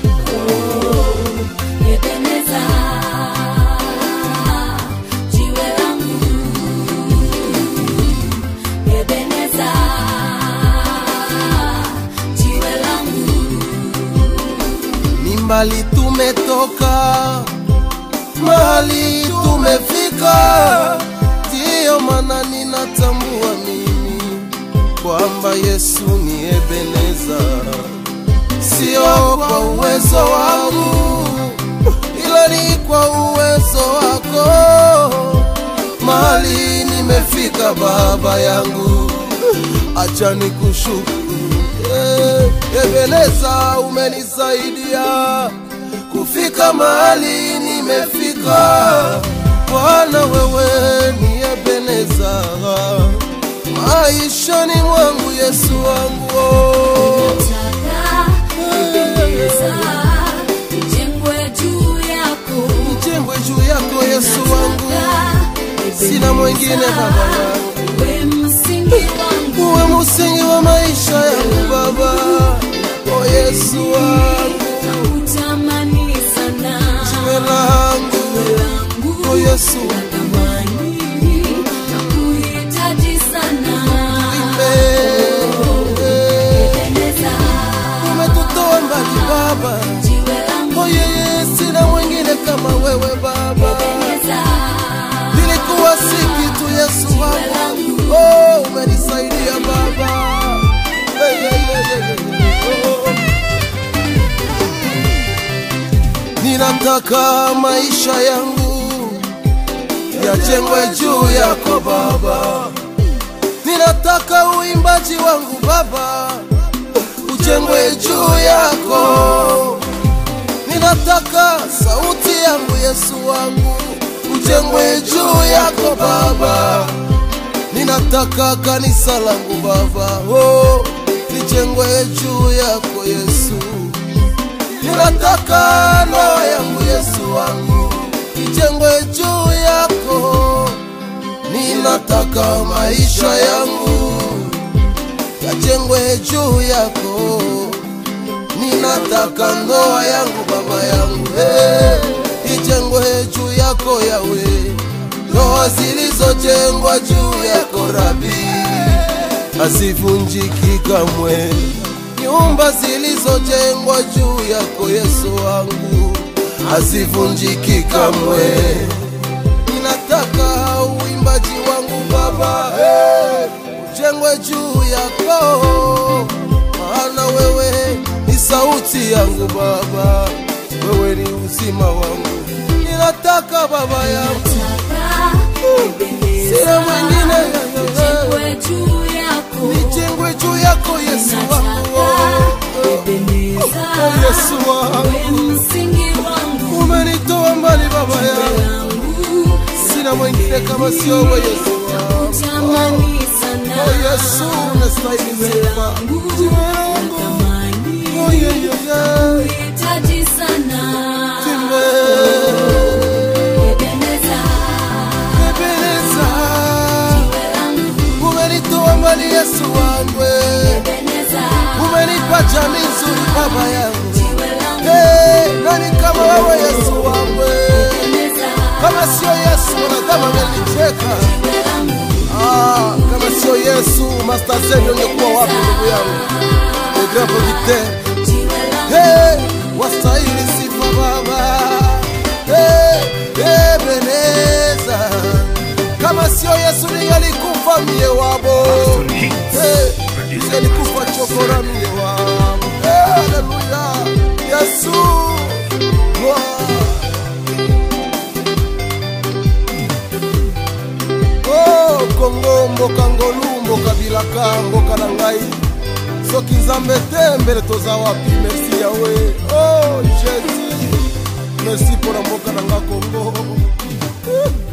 Oh, Ebeneza, jiwe langu. Ebeneza, jiwe langu. ni mbali tumetoka, mahali tumefika, ndiyo maana ninatambua mimi kwamba Yesu ni Ebeneza, sio kwa uwezo wangu, ila ni kwa uwezo wako. Mahali nimefika Baba yangu, acha nikushukuru Eh, Ebeneza, umenisaidia kufika mahali nimefika. Bwana, wewe ni Ebeneza maishani mwangu, Yesu wangu oh. Nataka Ebeneza, nijengwe juu yako. Nijengwe juu yako Yesu wangu, sina mwingine baba yangu, we msingi wangu uwe msingi wa maisha yangu Baba, o Yesu wangu, nakutamani sana jiwe langu, langu o Yesu natamani nakuhitaji sana Ebeneza, umetutoa mbali Baba, jiwe langu o yeye, sina mwingine kama wewe Baba, Ebeneza, nilikuwa si kitu Yesu wangu, oh, umenisaidia Baba. Hey, hey, hey, hey, hey. Oh. Ninataka maisha yangu yajengwe juu yako Baba, ninataka uimbaji wangu Baba ujengwe juu yako, ninataka sauti yangu Yesu wangu ujengwe juu yako Baba, ninataka kanisa langu Baba oh, lijengwe juu yako Yesu ninataka ndoa yangu Yesu wangu ijengwe juu yako, ninataka maisha yangu yajengwe juu yako, ninataka ndoa yangu baba yangu hey, ijengwe juu yako yawe, ndoa zilizojengwa juu yako Rabi hazivunjiki kamwe nyumba zilizojengwa juu yako Yesu wangu hazivunjiki kamwe. Ninataka uimbaji wangu Baba hey, ujengwe juu yako, maana wewe ni sauti yangu Baba, wewe ni uzima wangu. Ninataka Baba yangu, sina mwingine nijengwe juu yako nijengwe juu yako Yesu wangu oh, oh. Ebeneza, Oh, Yesu wangu. we msingi wangu umenitoa mbali baba yangu, langu sina mwingine kama sio wewe Yesu wangu. nakutamani sana Oh Yesu, unastahili sifa. Jiwe langu, oh yeah, yeah, yeah. Hitaji sana Jiwe, Ebeneza, Ebeneza, jiwe langu umenitoa mbali Yesu wangu, Ebeneza, umenipa jamii nzuri baba yangu. jiwe langu Hey, nani kama wewe Yesu wangu? Ebeneza, Kama sio Yesu wanadamu angenicheka. jiwe langu Ah, kama sio Yesu Master Zen ungekuwa wapi ndugu yangu? Egrapo vite. jiwe langu Hey, wastahili sifa Baba. Hey, Ebeneza. Kama sio Yesu ningalikufa mie wabo. Hey, ningalikufa chokora mie wabo. Hey, haleluya. Yesu. Wow. Oh, kongo mboka ngolu mboka bilaka mboka na ngai soki nzambe te mbele toza wapi merci yawe oh jésus merci mpona mboka na nga kongo